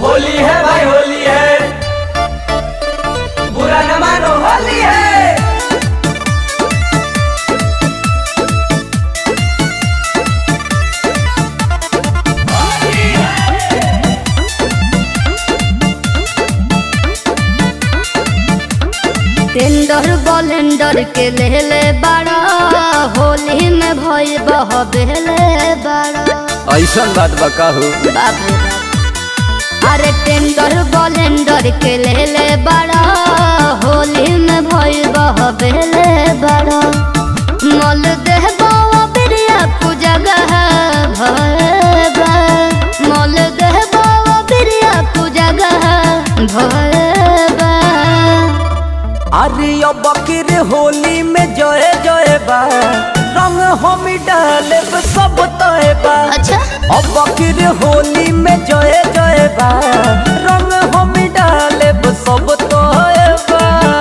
होली है भाई होली है बुरा न मानो होली है टेंडर बलेंडर के लेले बाड़ा होली में भई बह बेले बाड़ा ऐसन बात बा का हो बाप रे बाप। अरे टेंडर बलेंडर के लेले बाड़ा होली में भई बह बेले बाड़ा मल देह बावा बिरिया कु जगह भय बा मल देह बावा बिरिया कु जगह भय बा अरे अब बकीर होली में जय जय बा रंग हम डाले सब तय बा अच्छा अब बकीर होली में जय जय बा रंग हम डाले सब तय बा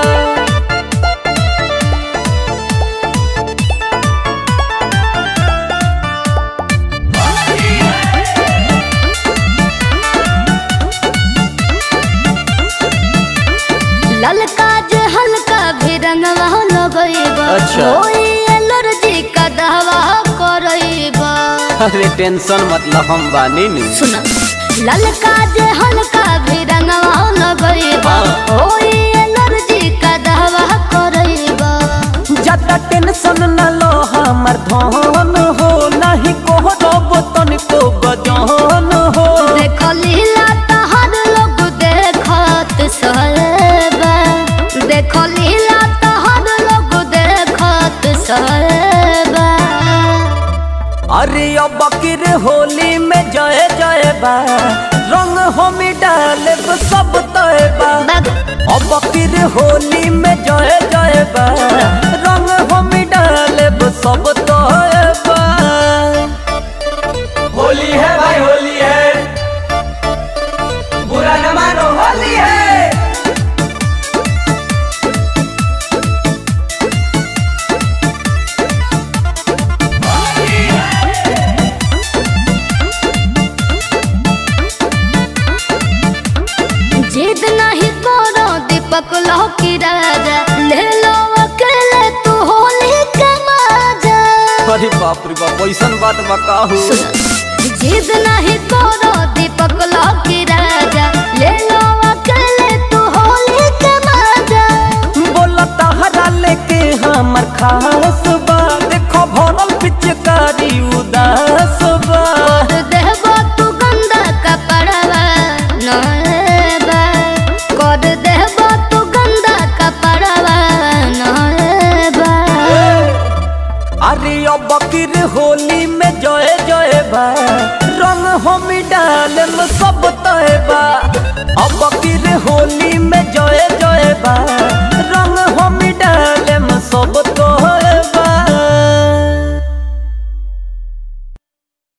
ललका जे हल्का भी रंगवा लगइबा अच्छा। ओई एलर्जी का दवा करइबा अरे टेंशन मतलब हम बानी नी सुन ललका जे हल्का भी रंगवा लगइबा हाँ। ओई एलर्जी का दवा करइबा ज्यादा टेंशन न लो हमर धन हो नहीं कोहरब तनिको बजन हो देख लीला तहर लोग देखत सहबा देख लीला तहर लोग देखत सहबा अरे अब बकीर होली में जय जय बा रंग हम डाले सब तय बा अब बकीर होली में जय जय बा रंग हम डाले सब तय बा होली है भाई होली है बुरा न मानो होली है जिद नहीं करो दीपक लो की राजा ले लो अकेले तू होली के मजा अरे बाप रे बाप ऐसन बात बा का हो जिद नहीं करो दीपक लो की राजा ले लो अकेले तू होली के मजा बोला तहरा लेके हमर खास बा देखो भरल पिचकारी उदास बा कर देबो तू गंदा कपड़वा नएबा कर देबो तू गंदा कपड़वा नएबा अरे अब बकीर होली में जय जय बा रंग हम डाले सब तय बा अब बकीर होली में जय जय बा